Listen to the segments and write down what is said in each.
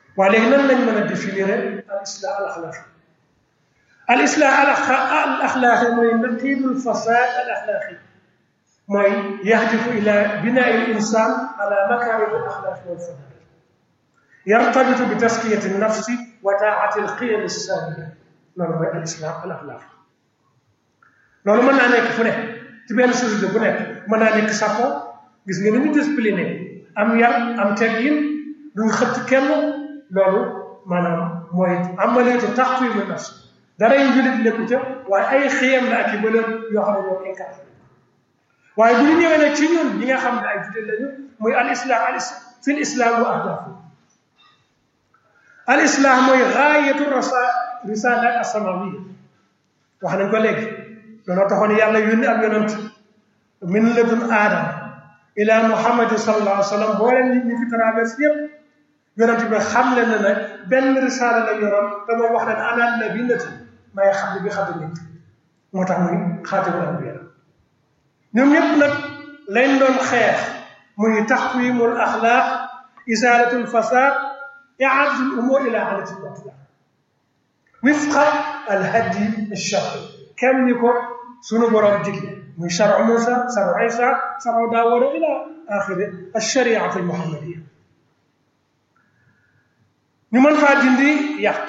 waaye léegi nan lañ mën a définir al islah al axlaaqi al islah al axlaaqi mooy naqidul fasad al axlaaqi mooy yahdifu ila binaa il insan ala makarim al axlaaqi wal fadail yartabitu bi taskiyati nafsi wa taati al qiyam as-saamiya loolu mooy al islah al axlaaqi loolu mën naa nekk fu ne ci benn société bu nekk mën naa nekk sàppo gis nga ni ñu discipliné am yar am teggin duñ xëtt kenn loolu maanaam mooy amaleetu taqwimu nafs dara yu jullit nekku ca waaye ay xiyam la ak i bëlëm yoo xam ne ñoo incarné waaye bu ñu ñëwee nag ci ñun ñi nga xam ne ay jullit lañu muy al islam al fi l islam wa ahdafu al islam mooy gaayatu rasa risalat asamawiya wax nañ ko léegi looloo taxoon yàlla yónni ak yonant min ladun aadam ila muhammad sallallahu alayhi wa sallam boo leen nit ñi fi traversé yépp yonent bi xam leen ne nag benn risaala la yoroon te moom wax leen ana nabiyatu may xam bi xam nit moo tax muy xaatimul anbiya ñoom ñëpp nag lañ doon xeex muy taxwimul axlaaq isaalatul fasad iaadatul umur ila alati batla wifqa al hadi alchari kenn ni ko sunu borom digle muy charu Musa charu Isa charu Daawuda ila axiri alchariat almuhammadiya ñu mën faa dindi yàq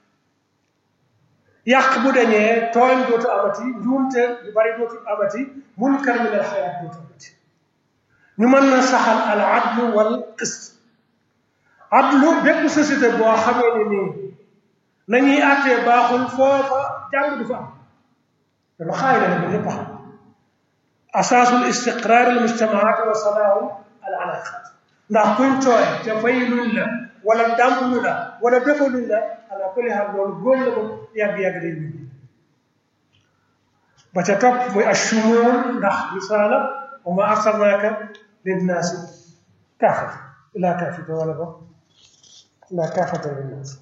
yàq bu dañee tooñ dootu amati njuumte yu bari dootu amati munkar min al xayaat dootu amati ñu mën na saxal al adlu wal qist adlu bépp société boo xamee ne nii nañuy àttee baaxul foofa jàng du fa am te lu xaay la ne ba ñëpp xam asaasul istiqraar al mujtamaat wa salaahu al alaqat ndax kuñ tooy te fay luñ la wala dàmbuñu la wala defaluñ la ala kulli xaal loolu góom la moom yàgg-yàgg day ñu ba ca topp muy ashumuul ndax risaala wa ma arsalnaaka linnaasi kaafata ilaa kaafata wala ba ilaa kaafata linnaasi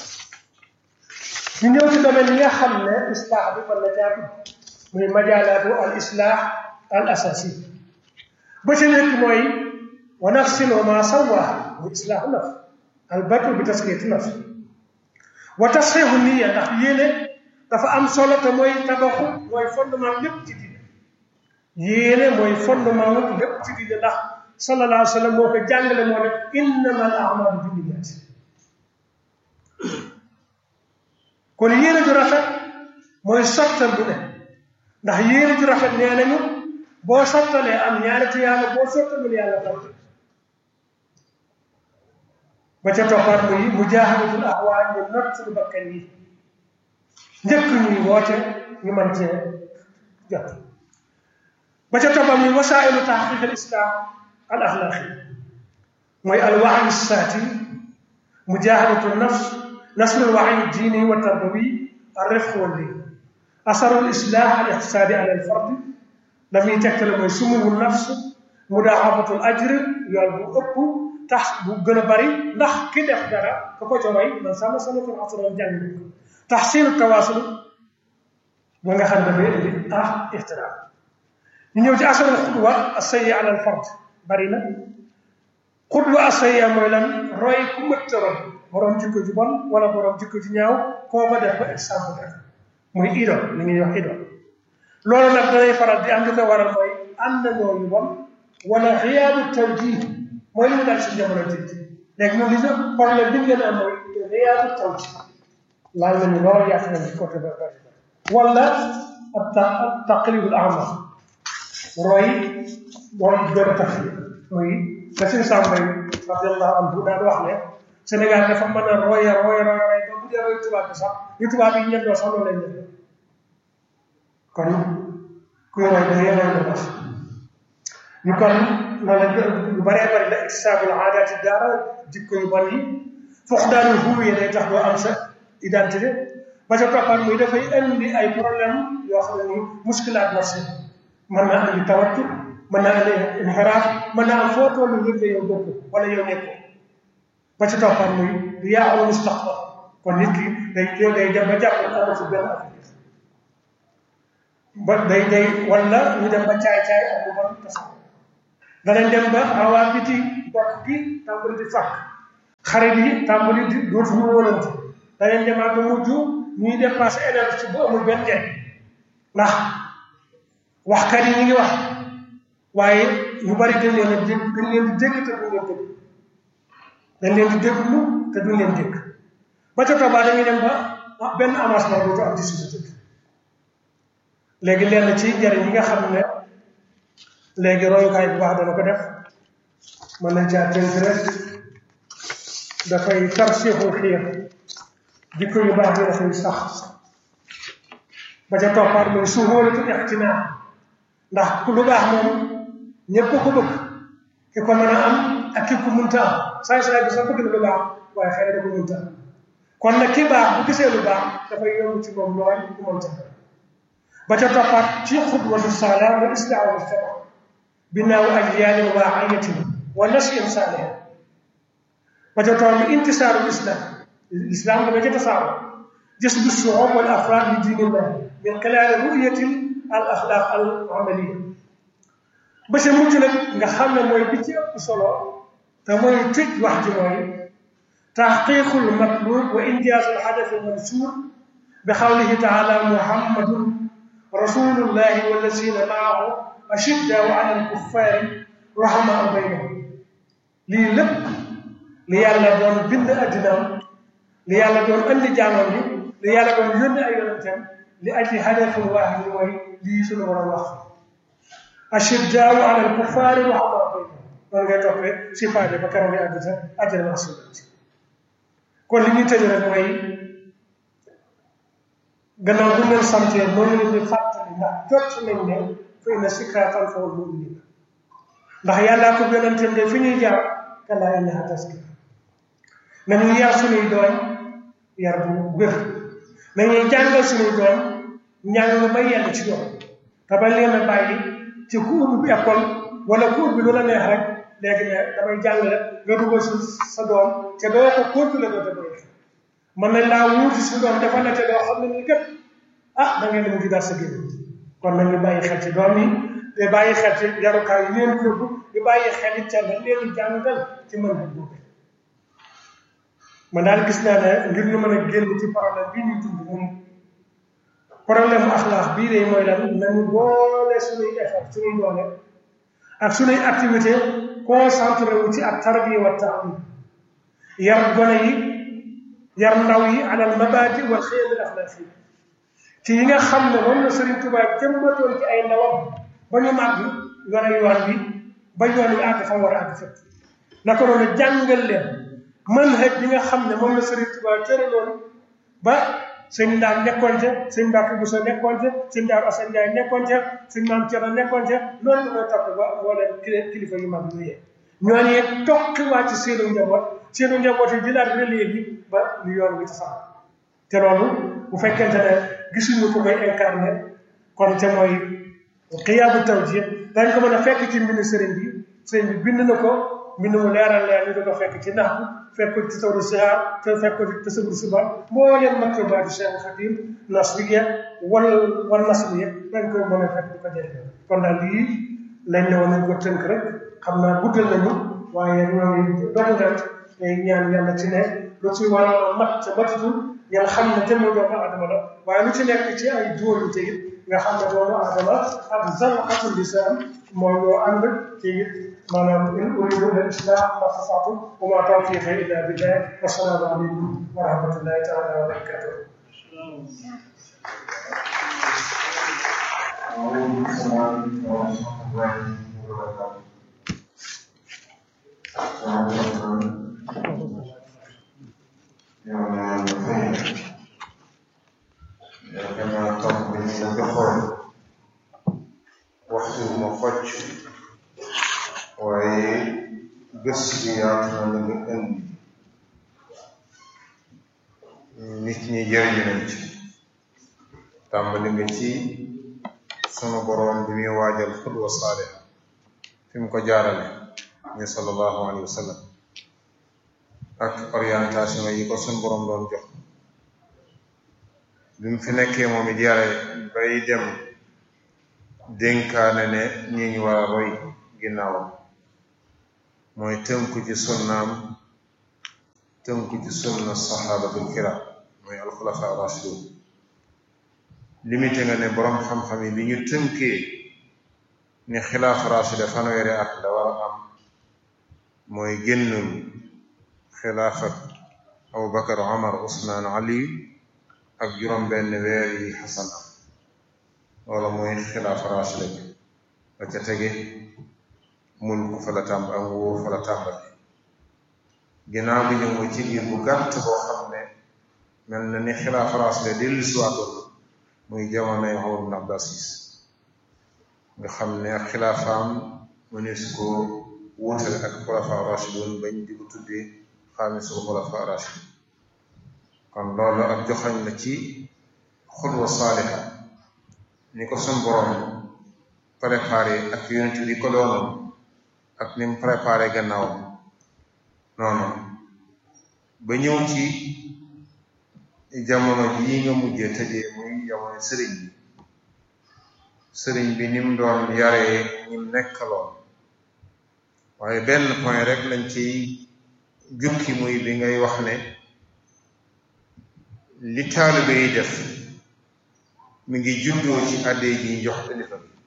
ñu ñëw ci domaine yi nga xam ne islaax bi fan la jaatu muy majaalaatu al islaax al asasi ba ca nekk mooy wa nafsin wa ma sawaaha muy islaaxu nafs albatu bi taskiyati nafs wa tasxiixu niya ndax yéene dafa am solo te mooy tabaxu mooy fondement lépp ci diine yéene mooy fondement lépp ci diine ndax sallallahu alayhi wa sallam moo ko jàngale moo ne innama al amalu bi niyyat kon yéene ju rafet mooy sottal bu ne ndax yéene ju rafet nee nañu boo sottalee am ñaari ci yàlla boo sottalul yàlla fàtte ba ca toppaat muy mujaahadatul ahwaa ñu not suñu bakkan yi njëkk ñuy woote ñu mën cee jot ba ca toppaat muy wasaa'ilu tahqiq al islam al axlaaqi mooy al wa'yi saati mujaahadatu nafs nasr al wa'yi diini wa tarbawi al rifq wal liin asaru al islah al iqtisaadi ala al fard la muy tegtale mooy sumuwu nafs mudaaxafatul ajr yool bu ëpp tax bu gën a bari ndax ki def dara ka ko joxoy man sama sama ko asran jàng ko taxsinu tawaasul ba nga xam ne dafay indi ah ixtiraam ñu ñëw ci asarul xudwa asayya ala al fard bari na xudwa asayya mooy lan roy ku mëtt roy borom jikko ju bon wala borom jikko ju ñaaw koo ko def ba exemple def muy idol li ñuy wax idol loolu nag danay faral di am li ko waral mooy ànd ñoo yu bon wala xiyaabu tawjih mooy li mu daal si jamono ji léegi ñun li ñu problème bi ñu leen am mooy xiyaabu tawjih laal nañu lool yàq nañu ci côté ba bari wala ab ta ab taqlidul ama roy moom doon tax muy la suñu sàmbay radiallahu anhu daan wax ne Sénégal dafa mën a roy roy roy roy ba bu dee roy tubaab bi sax ñu tubaab yi ñendoo sax loolu lañ ñendoo kon kuy roy da ngay roy lu baax ñu kon loolu lu bëree bëri la iktisaabul aadaati daara jikko yu bon yi fuqdaanul huwiya day tax doo am sa identité ba ca toppaat muy dafay indi ay problème yoo xam ne ni muskilaat nafsi mën naa andi tawattu mën naa andi inxiraaf mën naa am foo tollu yëg ne yow bokk wala yow nekkoo ba ca toppaat muy du yaaxul mustaqbal kon nit ki day day dem ba jàpp ne amatu benn affaire ba day day wala ñu dem ba caay-caay ak lu bon tasaw danañ dem ba awaa biti bokk gi tàmbali di fàkk xarit yi tàmbali di dootuñu wóolante da leen demaat ba mujj ñuy dépassé énergie ci bu amul benn njëriñ ndax waxkat yi ñu ngi wax waaye ñu bari dañ leen a dégg dañ leen di dégg te duñ leen dégg dañ leen di déglu te duñ leen dégg ba ca toobaa dañuy dem ba benn avancement dootu am ci société léegi lenn ci njëriñ yi nga xam ne léegi royukaay bu baax dana ko def mën nañ caa tënk rek dafay tarsiixul xiir jikko yu baax yi dafay sax ba ca toppaat mooy suhóolatul ixtinaam ndax ku lu baax moom ñëpp ko bëgg ki ko mën a am ak ki ko mënta am saay saay bi sax bëgg na lu baax waaye xëy na da ko mënta am kon nag ki baax bu gisee lu baax dafay yomb ci moom looy bu mënta ba ca toppaat ci xudwatu saala wa islaamu mujtama binaaw ajyaalin waa'iyatin wa nashin saalihin ba ca tool bi intisaaru islam l'islam dama ca tasaaro جسد الشعوب والافراد لدين الله من خلال رؤيه الاخلاق العمليه ba ca mujj nag nga xam ne mooy bi ci ëpp solo te mooy tëj wax ji mooy taxqiqul matlub wa injaaz al hadaf al mansuur bi xawlihi taala muhammadun rasulullahi wallazina maahu ashiddaau ala al kuffaari rahamaa baynahum lii lépp li yàlla doon bind addinaam li yàlla doon andi jaamam bi li yàlla doon yónni ay yonentam li aji hadafin waahid mooy lii suñu war a wax ashiddaau ala al kuffaari rahamaa baynahum noonu ngay toppee sifaade ba keroog ngay àgg sa àjjana rasulati kon li ñuy tëj rek mooy gannaaw bu leen santee moo ngi leen di fàttali ndax jot nañ ne fa inna zikraa tanfa'ul mu'miniin ndax yàllaa ko yonentam de fi ñuy jaar kallaa innahaa tazkira nañu yar suñuy doom yar bu wér nañuy jàngal suñuy doom njàng lu may yell ci doom te bañ leen a bàyyi ci ku ubbi école wala ku ubbi lu la neex rek léegi ne damay jàng rek nga dugal sa sa doom te doo ko continuer doo te doy mën nañ laa wuuti sa doom dafa la te doo xam ne nii kat ah da ngeen mu ngi dar sa génn kon nañu bàyyi xel ci doom yi te bàyyi xel ci yarukaay yi leen yóbbu di bàyyi xel it ca la leen di jàngal ci mën a boobu man daal gis naa ne ngir ñu mën a génn ci problème bi ñuy dund moom problème mu axlaax bii de mooy lan nañu boole suñuy effort suñuy doole ak suñuy activité concentré wu ci ak tarbiya wa taalim yar gone yi yar ndaw yi alal mabaadi wal xiyam al axlaaqi ci yi nga xam ne moom la Serigne Touba jëmmatoon ci ay ndawam ba ñu màgg yore yoon bi ba yoon wi àgg fa war a àgg fépp naka noonu jàngal leen manhaj bi nga xam ne moom la Serigne Touba tëraloon ba sëñ Ndaam nekkoon ca sëñ Mbacke Bousso nekkoon ca sëñ Daaru Assane Ndiaye nekkoon ca sëñ Maam Thierno nekkoon ca noonu la koy topp ba mbooleem kilifa yu mag yooyee ñooñu it tokkiwaat ci seenu njaboot seenu njaboot yi jëlaat relais bi ba lu yoon wi tasaar te loolu bu fekkente ne gisuñu ko koy incarné kon te mooy xiyaabu tawjiih dañ ko mën a fekk ci mbind sëriñ bi sëriñ bi bind na ko mbind mu leeral leer ñu di ko fekk ci nax fekk ko ci tawru sihaar te fekk ko ci tasawur suba mbooleem maktubaatu Cheikh Khadim nasriya wal wal nasriya dañ ko mën a fekk di ko jëriñoo kon daal lii lañ ne woon nañ ko tënk rek xam naa guddal nañu waaye ñoo ngi doon ngant tey ñaan yàlla ci ne lu ci war a mat ca matutu ngeen xam ne jëmm doomu aadama la waaye lu ci nekk ci ay dóoru te it nga xam ne doomu aadama ak zalqatul lisaan mooy loo ànd ci it maanaam in uridu ila islah ma stata'tu wa ma tawfiqi illa billah wa salaamu aleykum wa rahmatullahi taala wa barakatuh وعليكم السلام ورحمة الله وبركاته. yow naa la fay yaakaar naa topp bi ñu la joxoon waxtu ma xocc waaye gëstu bi yaatu na la nga indi nit ñi jëriñu nañ ci tàmbali nga ci sunu boroom bi muy waajal xudwa saalih fi mu ko jaarale muy sallallahu alayhi wa sallam ak orientation yi ko sunu boroom doon jox bi mu fi nekkee moom it yare bay dem dénkaane ne ñi ñu war a roy ginnaawam mooy tënku ci sunnaam tënku ci sunna sahabatul kiram mooy alxulafa rashidun limité nga ne boroom xam-xam yi bi ñu tënkee ni xilaafa rashida fanweeri at la war a am mooy génnul xilaafat abu bakar omar usmaan ali ak juróom benn weer yi xasan am loola mooy xilaafa rashida bi la ca tege mulk fa la tàmb ak nguur fa la tàmbali ginnaaw bi ñu ngi ci biir bu gàtt boo xam ne mel na ni xilaafa rashida dellu siwaatoon muy jamonoy Umar ibn Abdul Aziz nga xam ne ak xilaafaam mënees ko wuutale ak xulafa rashidun bañ di ko tuddee xaamisul xulafa rashid kon loolu ak joxañ la ci xutwa saaliha ni ko sun borom préparé ak yonent bi ko doonoon ak ni mu préparé gannaaw noonu ba ñëw ci jamono jii nga mujjee tëjee muy jamono sëriñ bi sëriñ bi ni mu doon yaree ñim nekkaloon waaye benn point rek lañ ciy jukki muy bi ngay wax ne li taalibe yi def mi ngi juddoo ci adde ji ñu jox kilifa bi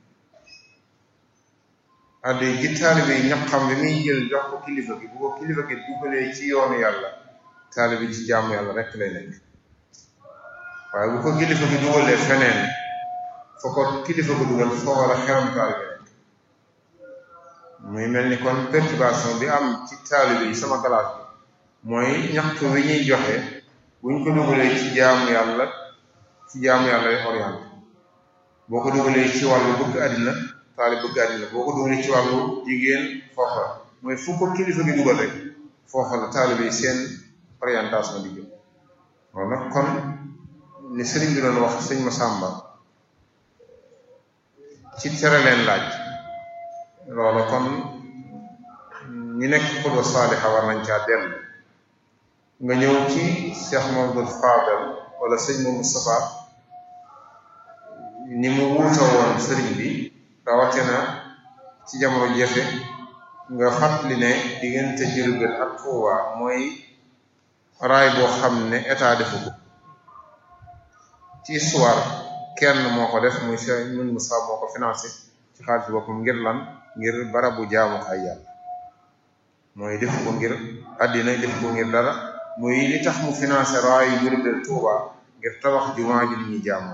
adde ji taalibe yi ñaqam bi muy jël jox ko kilifa gi bu ko kilifa gi dugalee ci yoonu yàlla taalibe ci jaamu yàlla rek lay nekk waaye bu ko kilifa gi dugalee feneen foo ko kilifa ko dugal foo war a xeram taalibe nekk muy mel ni kon perturbation bi am ci taalibe yi sama classe bi mooy ñaxtu wi ñuy joxe buñ ko dugalee ci jaamu yàlla ci jaamu yàlla lay orienté boo ko dugalee ci wàllu bëgg àddina taalib bëgg àddina boo ko dugalee ci wàllu jigéen foofa mooy fu ko kilifa gi dugal rek foofa la taalibe yi seen orientation di jëm loolu nag kon ni sëriñ bi doon wax sëñ Masamba ci tere leen laaj loolu kon ñu nekk xudwa saaliha war nañ caa dellu nga ñëw ci Cheikh Mamadou Fadal wala sëñ Mamadou Moustapha ni mu wuuta woon sëriñ bi rawatina ci jamono jafe nga fàttali ne diggante Jurbel ak Tuuba mooy raay boo xam ne état defu ko ci histoire kenn moo ko def muy Cheikh Mamadou Moustapha moo ko financé ci xaalis boppam ngir lan ngir barabu jaamukaay yàlla mooy def ko ngir àddina def ko ngir dara muy li tax mu financé raayu Jurbel Tuuba ngir tabax jumaa ji ñuy jaamu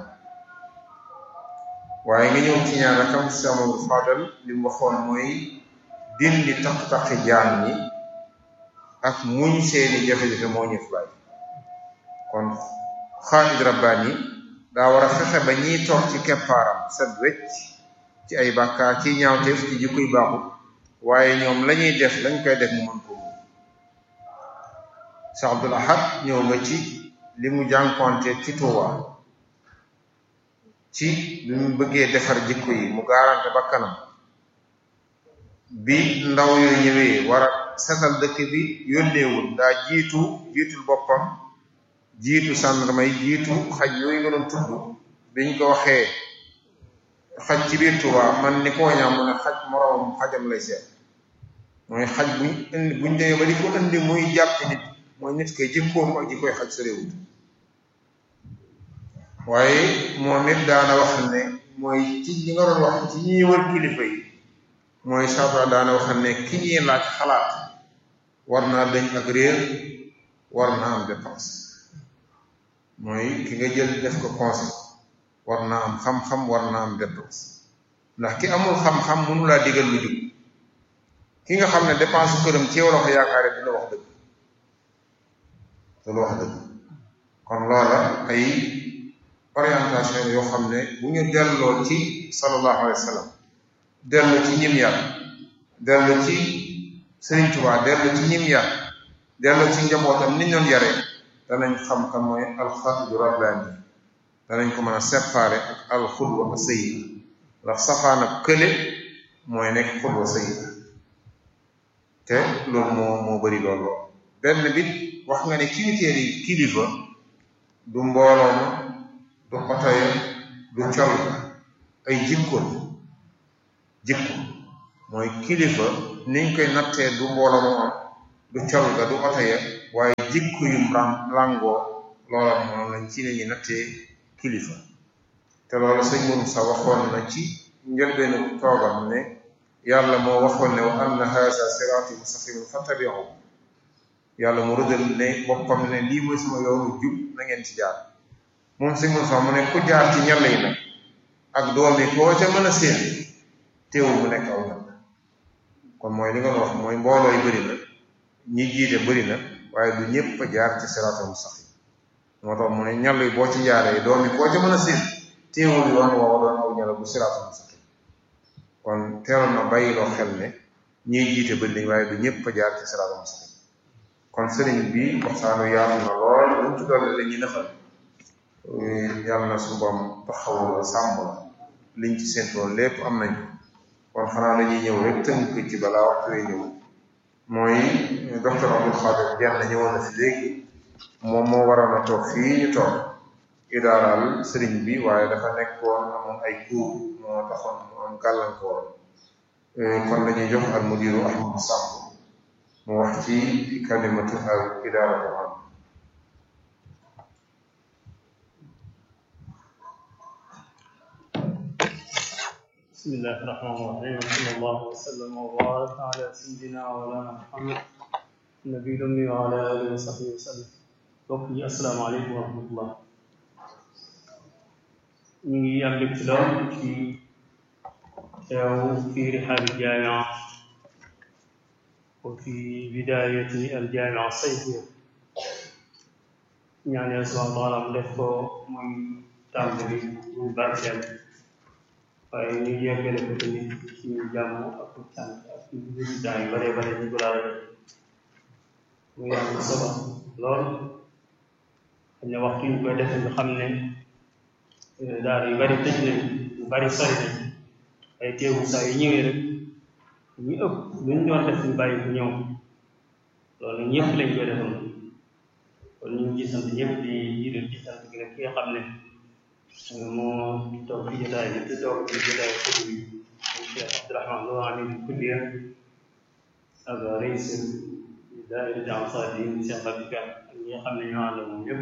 waaye nga ñëw ci ñaar rakam Cheikh Mamadou Fadal li mu waxoon mooy dindi taq-taqi jaam ñi ak muñ seeni jafe-jafe moo ñu fi bàyyi kon xaalid rabbaani daa war a fexe ba ñiy toog ci keppaaram set wecc ci ay bàkkaar ci ñaawteef ci jikkoy baaxut waaye ñoom lañuy def lañ koy def mu mën ko mu Cheikh Abdoul Ahad ñëw nga ci li mu jànkonte ci Tuuba ci bi mu bëggee defar jikko yi mu gaarante ba kanam bi ndaw yooyu ñëwee war a setal dëkk bi yónneewul daa jiitu jiitul boppam jiitu sàndarma yi jiitu xaj yooyu nga doon tudd biñ ko waxee xaj ci biir Tuuba man ni koo ñaam mu ne xaj moroomam xajam lay seet mooy xaj buñ indi buñ demee ba di ko indi muy jàpp nit mooy nit koy jikkoom ak jikkoy xaj sa réewut waaye moom it daana wax ne mooy ci ñi nga doon wax ci ñuy wër kilifa yi mooy saafara daana wax ne ki ñuy laaj xalaat war naa dañ ak réer war naa am dépense mooy ki nga jël def ko conseil war naa am xam-xam war naa am dépense ndax ki amul xam-xam mënu laa digal lu jub ki nga xam ne dépense su këram ci yow la ko yaakaare du la wax dëgg du la wax dëgg kon loola ay orientation yoo xam ne bu ñu delloo ci sallallahu alayhi wa sallam dellu ci ñim yar dellu ci Sëriñ Tuubaa dellu ci ñim yar dellu ci njabootam ni ñoon yaree danañ xam kan mooy alxaaju rabbaani danañ ko mën a séparer ak alxudwa sayyi'a ndax safaan ak kële mooy nekk xudwa sayyi'a te loolu moo moo bari loolu benn bit wax nga ne critères yi kilifa du mbooloo ma du oto ya du col ay jikko jikko mooy kilifa niñ koy nattee du mbooloo ma am du col ga du oto ya waaye jikko yum ram langoo loola moom lañ ci lañuy nattee kilifa te loolu sëñ moom sa waxoon na ci njëlbeenu toogam ne yàlla moo waxoon ne wa anna haza siraati mustaqiman fattabi'u yàlla mu rëddal ne boppam ne lii mooy sama yoonu jub na ngeen ci jaar moom sëñ moom sax mu ne ku jaar ci ñalla yi nag ak doom yi koo ca mën a séen teewul mu nekk aw ñal kon mooy li nga wax mooy mbooloo yi bëri na ñi jiite bëri na waaye du ñëpp a jaar ci siraatal mustaqim moo tax mu ne ñall yi boo ci jaaree doom yi koo ca mën a séen teewul yoon woowa doon aw ñala bu siraatal mustaqim kon teeloon na bàyyiloo xel ne ñiy jiite bëri nañ waaye du ñëpp a jaar ci siraatal mustaqim kon sëriñ bi waxtaanu yaatu na lool luñ ci doole la ñuy nëfal yàlla na suñu boom taxawul la sàmm la liñ ci séentoon lépp am nañ kon xanaa dañuy ñëw rek tënk ci balaa waxtu wi ñëw mooy docteur Abdul Xaadir Jenn ñëwoon na fi léegi moom moo waroon a toog fii ñu toog idaaral sëriñ bi waaye dafa nekkoon amoon ay cours moo taxoon mu am gàllankoor kon dañuy jox al mudiru Ahmadu Samb mu wax ci kalimatu al idaara am بسم الله الرحمن الرحيم صلى الله وسلم وبارك على سيدنا ومولانا محمد النبي الأمي وعلى آله وصحبه وسلم mbokk yi asalaamaaleykum wa rahmatullah ñu ngi am mbégte lool ci teew fi rihaabi jaamia wa fi bidayati aljaamia sayfiya ñaan yàlla subhanahu wa taala mu def ko muy tàmbali muy barkeel waaye ñu yeggale ko tamit ci jàmm ak cant ak résultat yu bare bare ñu ko laal muy am solo lool xam ne waxtu ñu koy defee nga xam ne daal yu bari tëj nañ yu bari sori nañ ay teewu saa yu ñëwee rek ñu ëpp lu ñu doon def ñu bàyyi bu ñëw loolu ñëpp lañ koy defal kon ñu ngi ci sant ñëpp di jiital ci sant gi nag ki nga xam ne moo toog ci jotaay bi te toog ci jotaay xutb bi Cheikh Abdourahman Lo amin kulliya ak rais daayira Ansar Din Cheikh Abdou Kane ak ñi nga xam ne ñoo ànd moom ñëpp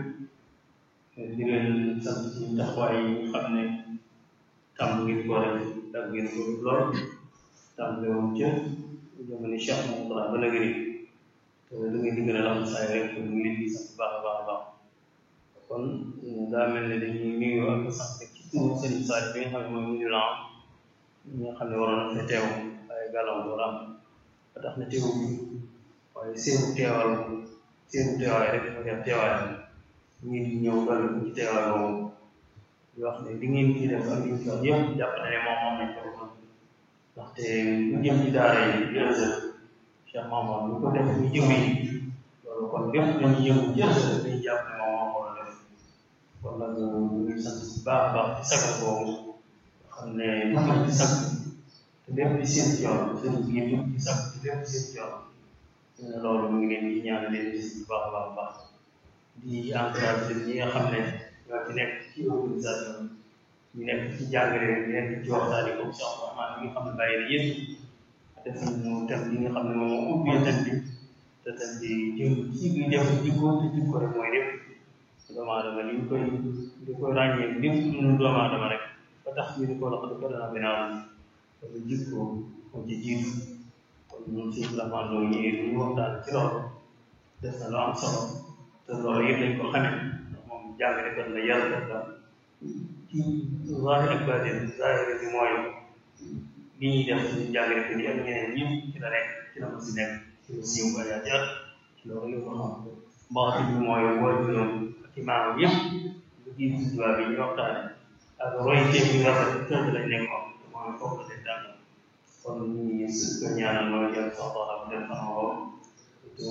di leen sant ci taxawaay yi nga xam ne tàmm ngeen ko rek ak ngeen ko lool tàmm woon ca jamono Cheikh Moustapha ba nag te da ngeen di gën a am saa rek ñu ngi leen di sant baax a baax a baax kon daa mel ne dañuy nuyu ak sant ci turu Serigne Sall bi nga xam ne mooy mu la ñi nga xam ne waroon na fa teew waaye gàllankoor am ba tax na teewu bi waaye seenu teewal seenu teewaay rek moo def teewaay ñu ngi ñëw dal ci teewaay boobu di wax ne li ngeen ci def ak li ñu ci wax yëpp jàpp na ne moom moom nañ ko mën ndaxte lu jëm ci daara yi jërëjëf Cheikh Mamadou lu ko def ñu jëm yi loolu kon lépp dañuy yëngu jërëjëf dañuy jàpp ne moom moo ko war a def kon nag ñu ngi sant bu baax a baax ci sagal boobu xam ne lu jëm ci sag te lépp di seen ci yoon seen bi jëm ci sag te lépp di seen ci yoon loolu mu ngi leen di ñaan leen di bu baax a baax a baax di encouragé ñi nga xam ne ñoo ci nekk ci organisation ñu nekk ci jàngale ñu nekk ci waxtaan yi comme Cheikh Rahman mi nga xam ne bàyyi na yëpp def nañu thème bi nga xam ne moom moo ubbee thème bi te thème bi jëm ci bi def jikko te jikko rek mooy lépp doomu aadama li ñu koy di koy ràññee lépp lu doomu aadama rek ba tax ñu di ko loxo di ko dana binaaw kon jikko moo ci jiitu kon ñun si Rahman loolu ñëwee lu ñu waxtaan ci loolu def na lu am solo te loolu yëpp dañ ko xamee ndax moom jàngalekat la yàllakat la ci zahir ak baatin zahir bi mooy li ñuy def ci jàngalekat yi ak ñeneen ñëpp ci la nekk ci la ma si nekk ci la siiw ba yaa jar ci loolu yëpp xam baatin bi mooy waajuram ak imaam yëpp lu jiitu tubaab yi ñu waxtaane ak royteef yu rafet tëdd lañ nekkoon mooy foofu la leen jàng kon ñu ngi ko ñaanal loolu yàlla sax wax ak def xam ko te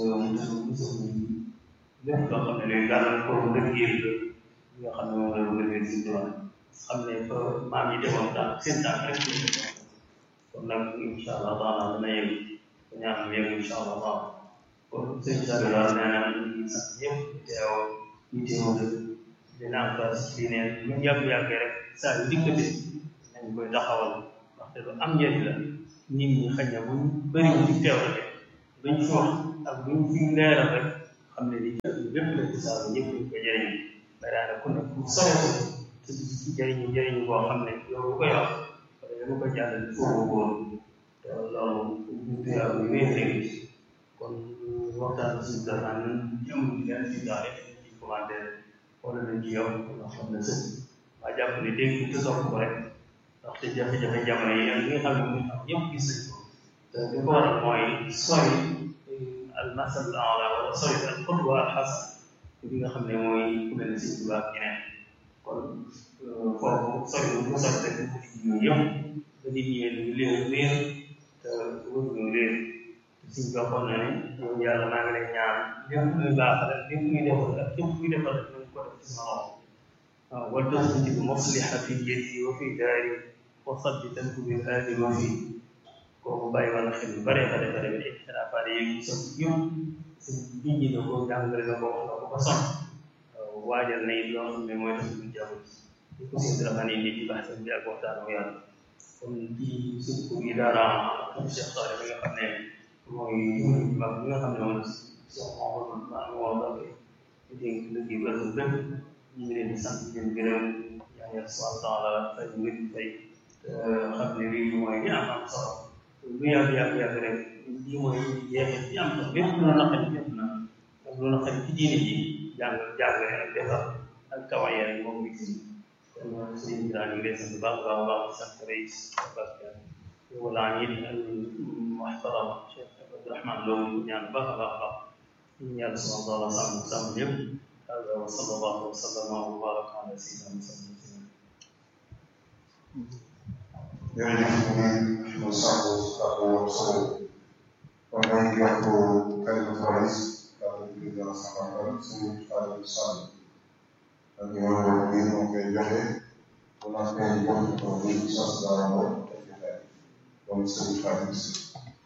lépp loo xam ne luy gàllankoor liggéey la nga xam ne moom la lu liggéey si doon xam ne fa maam yi demoon tànk seen tànk rek ñu demoon kon nag incha allah taala dana yëg ko ñaan mu yëg incha allah taala kon sëñ Sadio daal nee na ñu ngi sant ñëpp teew ñu teew dina am place ci diine ñu yàgg-yàggee rek saa yu dikkate nañ koy taxawal ndaxte lu am njëriñ la nit ñi xëy na buñ bëri ci teew rek luñ fi wax ak luñ fi leeral rek xam xam ne li lépp la ci saa ñëpp ñu ko jëriñ ba daanaka ku nekk ku sore te ci jëriñu jëriñu boo xam ne yow bu ko yor wala yow bu ko jàllale foofu góor te loolu ñu tuyaab yu wéy léegi kon waxtaan si dafaan jëm leen ci daal ci commentaire wala nañ ci yow nga xam ne sëñ waa jàpp ne dégg te sopp ko rek ndaxte jafe-jafe jamono yi ak li nga xam ne muy am ñëpp gis nañ ko te li ko waral mooy sori al masal al ala wala sori al xutwa al xasan li nga xam ne mooy ku mel ne si Tuubaa ak ñeneen kon foofu sori bu ko sori rek yooyu yëpp ba nit ñi ñu leen réer te wër ñu réer suñ ko waxoon na ne yow yàlla maa ngi lay ñaan lépp luy baax rek lépp luy defal ak lépp luy defal rek nañ ko def ci sama loxo waaw wal tasbit musliha fi yadi wa fi daari wa sabbitan bi haadi wa fi kooku bàyyi wala xel yu bare bare bare bare ixtilaafaat yi ñu sotti yëpp si nit ñi da ko jàngale na ko wax na ko ba sonn waajal na it loo xam ne mooy tax ñu jàpp ci ko si dara ni nit ci baax bi ak waxtaan ak yàlla kon ci suñ ko yi daara am Cheikh Sare bi nga xam ne mooy jumri mag bi nga xam ne moom Cheikh Mouhamadou maa ngi woo Mbacke di dénk liggéey bi ak bépp ñu ngi leen di sant di leen gërëm yaa ngi subhanahu wa taala fay nit fay xam ne lii mooy li am am solo lu yàgg yàgg yàgg rek lii mooy jeexit bi am solo lépp lu la naqari lépp na ak lu naqari ci diine ji jàng jàngale ak defar ak tawaye rek moom ngi si kon sëriñ bi daal ñu ngi lay sant baax baax baax sant reis barke wala it al muhtaram Cheikh Abdourahman Lo ñu ñaan baax a baax baax ñu yàlla subhanahu wa taala sàmm sàmm ñëpp هذا وصلى الله وسلم وبارك على سيدنا محمد jërëjëf ñu ngi ñu sàkku kàddu yu solo kon ñoo ngi jox ko kalimatu rais kàddu gi di la sàmmal suñu kàddu sàmm ak yoon bi moo koy joxe bu naa koy jox ko bu sos dara mo kon suñu kàddu